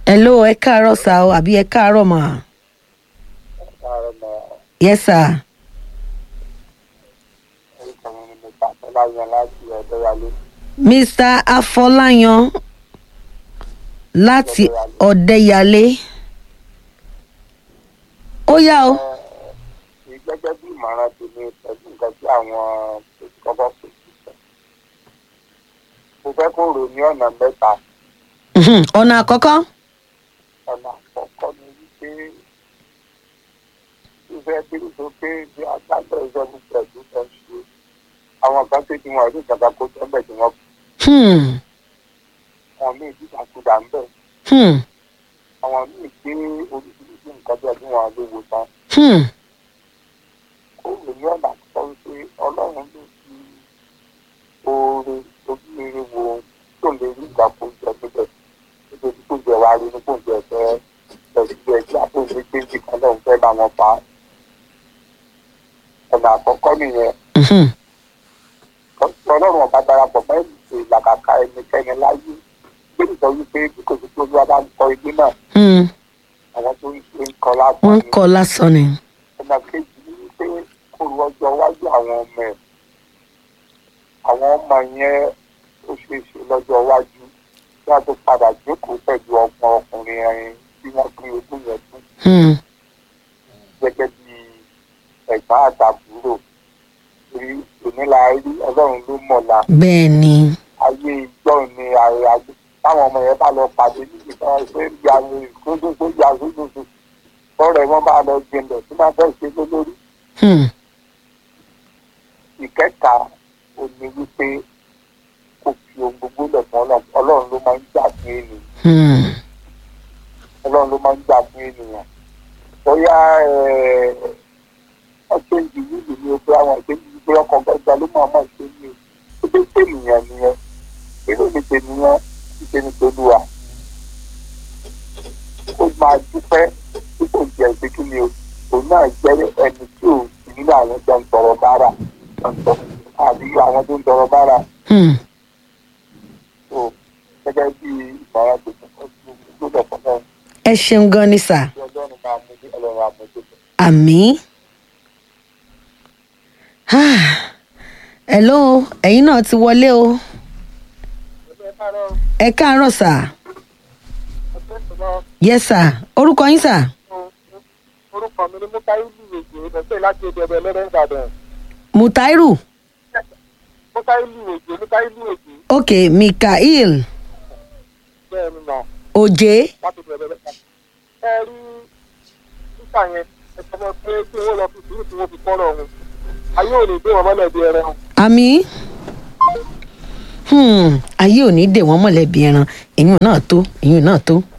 hello ẹ káàárọ̀ sá o àbí ẹ káàárọ̀ mà. Káàárọ̀ mọ́ yes sir. orúkọ mi ni mo pàṣẹ láyọ̀ láti ọ̀dọ́ wálé. mr afọláyan láti ọ̀dẹ́yàlé. ó yá o. Ẹ gẹ́gẹ́ bí ìmọ̀ràn tèmi pẹ̀lú nǹkan tí àwọn kọ́kọ́ pè sí sọ. Mo fẹ́ kó rò ní ọ̀nà mẹ́ta. Mhm, ọ̀nà àkọ́kọ́. Ọ̀nà àkọ́kọ́ ni wípé fífẹ́ bí sókè bí agbábọ̀ ìjọba pẹ̀lú ẹ̀ ṣe. Àwọn kan tó ti wọ̀n ní ìjọba kó tẹ́lẹ̀ tí wọ́n Hmm, wọn ní ìdíjàkudà ń bẹ̀. hmm, Àwọn míì gbé oríṣiríṣi nǹkan bẹ́ẹ̀ bí wọ́n lè wò tán. hmm, kó lè ní ọ̀nà àkọ́kọ́ wípé ọlọ́run ló fi oore ojú rere wo tó lè rí ìgbà kó jẹ níbẹ̀ nítorí kó jẹ wá rí ní kó jẹ fẹ́ pẹ̀lú ẹgbẹ́ àtúnṣe kéjì kan náà ń fẹ́ bá wọn pa á. ọ̀nà àkọ́kọ́ nìyẹn mhm, ọlọ́run ọba darapọ̀ mọ́ ètò ìlàkàkà ẹnikẹ́ni láyé gbé nìkan wípé bí kò sí pé olúwa bá ń kọ ilé náà hmm. àwọn tó ń ṣe ń kọ lápá wọ́n ń kọ́ lásán ni. ọ̀nà kejì ni wípé kó ru ọjọ́ iwájú àwọn ọmọ ẹ̀ àwọn ọmọ yẹn ó ṣeé ṣe lọ́jọ́ iwájú bí wọ́n tó padà jókòó pẹ̀lú ọgbọ́n ọkùnrin ẹ̀yìn tí wọ́n pín ogún yẹn fún Hmm, gẹ́gẹ́ bí ẹ̀gbọ́n àtàbúrò torí onílà rí ọlọ́run ló mọ̀la bẹ́ẹ̀ ni. ayé ìjọ ni ààrẹ àgbẹ̀ táwọn ọmọ yẹn bá lọ pàdé níbi kan ṣé ń ya ìkóńdóńgbò ya sódòdó lọ́rẹ̀ wọn bá lọ gbẹ̀ndẹ̀ tí wọ́n fẹ́ ṣe lólórí Hmm, ìkẹta ò ní wípé kò fi ohun gbogbo lẹ̀ fún ọlọ́run ọlọ́run ló máa ń jà fún ènìyàn hmm, ọlọ́run ló máa ń jà fún ènìyàn bóyá ọ̀ṣẹ́ ìdílé ìlú ni o pé àwọn ìṣẹ́jú ìgbé ọkọ̀ gbọ́dọ̀ ló máa máa ṣe ní o tó dé ènìyàn nìyẹn nínú ní tènìyàn ṣíṣe ní tolúwa ó máa dúpẹ́ tí kò jẹ́ pé kí ni o òun náà jẹ́ ẹni tí ò sí nínú àwọn tó ń tọrọ bára àbí àwọn tó ń tọrọ bára hmm. tó gẹ́gẹ́ bí ìmọ̀ràn tó ti kọ́ sí gbọ́dọ̀ fún náà ẹ ṣeun gan ni sà. tí ọlọ́run máa mú ní ọlọ́run àmójútó. àmì. hello ẹ̀yin náà ti wọlé o. ẹ káàárọ̀ sà. yes sà orúkọ yín sà. orúkọ mi ni mukailu èjì ìdọ̀tẹ́ láti èdè ẹ̀bẹ̀ lẹ́rẹ́ ìbàdàn mutairu mukailu èjì mukailu èjì ok mikael bẹ́ẹ̀ ni nà oje láti èdè ẹ̀bẹ̀ lẹ́rẹ́ ẹ rí sísà yẹn ẹ sọ fún pé kí wọ́n lọ fi sùúrù tí wọ́n fi kọ́ lọ́run ayé ò ní gbé wọn mọ́lẹ̀ bí ẹran àmì. Hmm, ayé ò ní dè wọ́n mọ̀lẹ́bí ẹran èyí náà tó èyí náà tó.